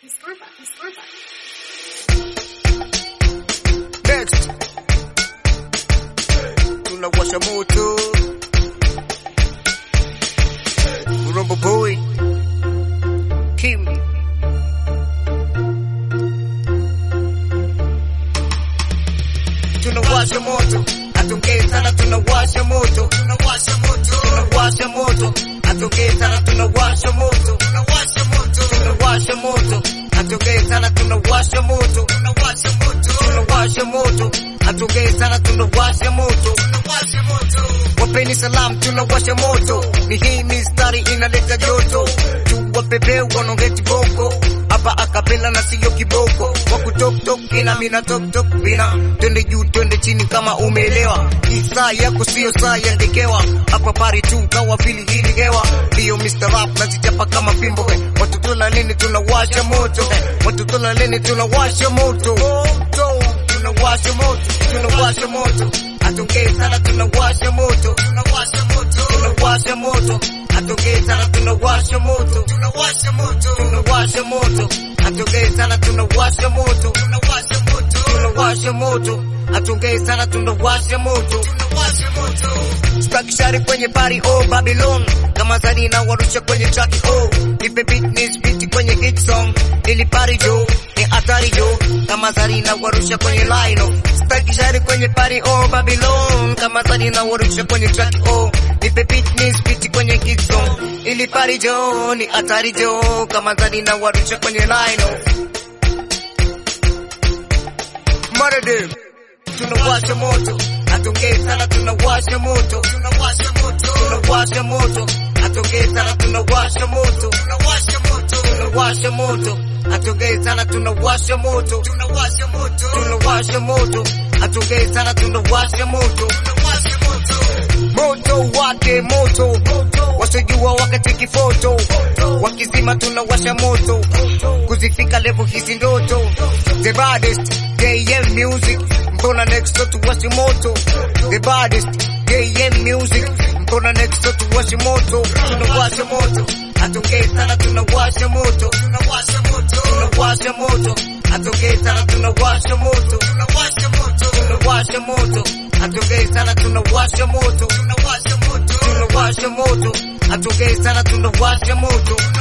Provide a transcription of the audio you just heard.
Mustafa, Mustafa. Next. Tunawasha moto. Rumble Boy. Kim. Tunawasha moto. Atongee sana tunawasha moto. Tunawasha moto. Tunawasha moto. Atongee sana tunawasha moto. Tunawasha moto. Tunawasha moto. Atongee sana tunawasha moto. Tunawasha moto. Tunawasha moto. Atongee sana tunawasha moto. Tunawasha moto. Wapeni salam tunawasha moto. Ni hii mistari inaleta joto. Tuwapepe wanaongeti boko. Hapa akapela na siyo kiboko. Waku tok tok ina mina tok tok vina. Twende juu twende chini kama umeelewa. Hii saa yako siyo saa ya ngekewa. Hapa pari tu kawa vili hili hewa. Ndio Mr. Rap nazichapa kama fimbo. eh. Watu tuna nini tunawasha moto. eh. Watu tuna nini tunawasha moto. Moto. Tunawasha moto. Tunawasha moto. Atongee sana tunawasha moto. Tunawasha moto. Tunawasha moto. Atongee sana tunawasha moto. Tunawasha moto. Tunawasha moto. Atongee sana tunawasha moto. Tunawasha moto. Tunawasha moto. Atongee sana tunawasha moto. Tunawasha moto. Staki shari kwenye pari oh Babylon. Kama zani na warusha kwenye track oh. Nipe beat ni spiti kwenye hit song. Ili pari jo ni hatari jo. Kama zani na warusha kwenye line oh. Staki shari kwenye pari oh Babylon. Kama zani na warusha kwenye track oh. Nipe beat ni spiti kwenye hit song. Ili pari jo ni hatari jo. Kama zani na warusha kwenye line oh. Murder tunawasha moto, atongee sana tunawasha moto, tunawasha moto, tunawasha moto, atongee sana tunawasha moto, tunawasha moto, tunawasha moto, atongee sana tunawasha moto, tunawasha moto, tunawasha moto, atongee sana tunawasha moto, tunawasha moto, moto wake moto, wasojua wakati kifoto, wakizima tunawasha moto, kuzifika level hizi ndoto, the baddest JM music, mbona next door tuwashe moto, the baddest JM music, mbona next door tuwashe moto, tunawasha moto, atongee sana tunawasha moto, tunawasha moto, tunawasha moto, atongee sana tunawasha moto, tunawasha moto, tunawasha moto, atongee sana tunawasha moto, tunawasha moto, tunawasha moto, atongee sana tunawasha moto.